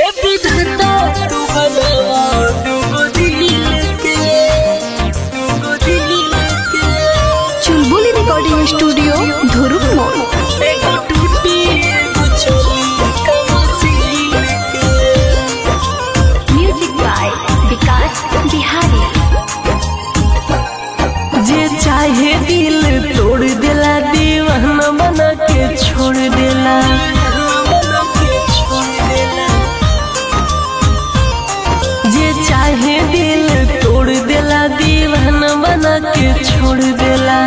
विधाता तू बनावा दूगो दिल के दूगो दिल के चुलबुली रिकॉर्डिंग स्टूडियो धुरुप मोड़ एगो टूटी एगो चोली कमसील के म्यूजिक बाय विकास बिहारी जे चाहे दिल तोड़ देला दीवाना बना के छोड़ देला जे चाहे दिल तोड़ देला दीवाना बना के छोड़ देला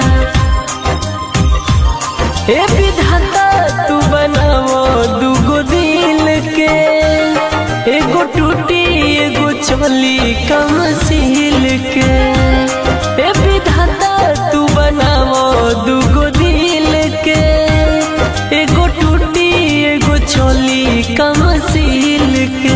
ए विधाता तू बनावो दूगो दिल के एगो टूटी एगो चोली कम सील के ए विधाता तू बनावो दूगो दिल के एगो टूटी एगो चोली कम सील के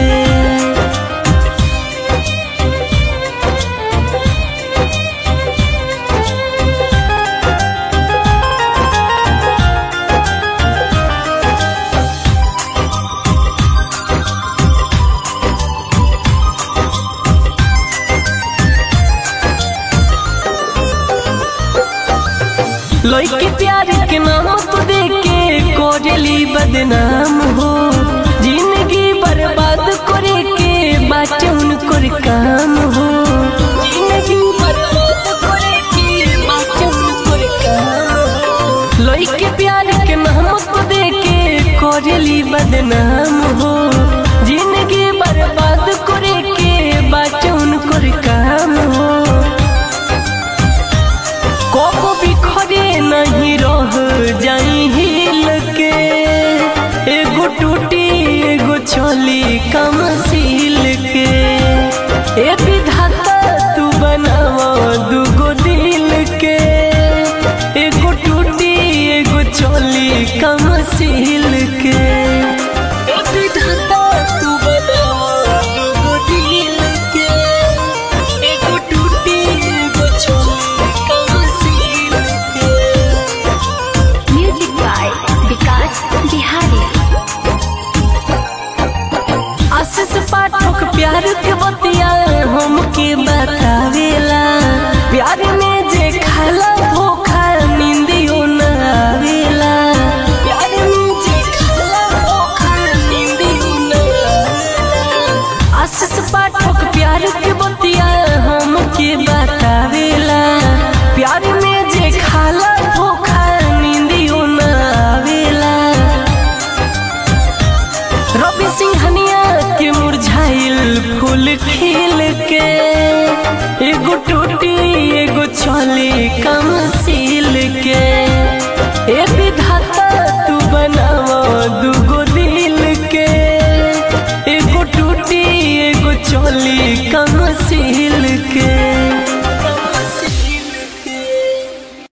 लइके प्यार के नाम तो दे के कोरली बदनाम हो जिंदगी बर्बाद करे के बाटे उनकर काम हो जिंदगी बर्बाद करे के बाटे उनकर काम हो लइके प्यार के नाम तो दे के कोरली बदनाम हो जिंदगी बर्बाद करे के बाटे उनकर काम हो कबो बिखरे नहीं रह जाई हिल के एगो टूटी एगो चली कम सील के ए विधाता तू बनावा दूगो दिल के एगो टूटी एगो चली कम सील के ए विधाता तू बनावा दूगो दिल के एगो टूटी एगो चली कम सील के म्यूजिक बाय विकास बिहारी आशीष पाठक प्यार के बतिया हमके बतावेला प्यार में जे खाला धोखा निंदियो न आवेला प्यार में जे खाला धोखा निंदियो न आवेला आशीष पाठक प्यार के बतिया हमके बतावेला प्यार में जे खाला धोखा निंदियो न आवेला रवि सिंहनिया के मुरझाइल फूल खिल के एगो टूटी एगो चली कम सील के ए विधाता तू बनावा दूगो दिल के एगो टूटी एगो चली कम सील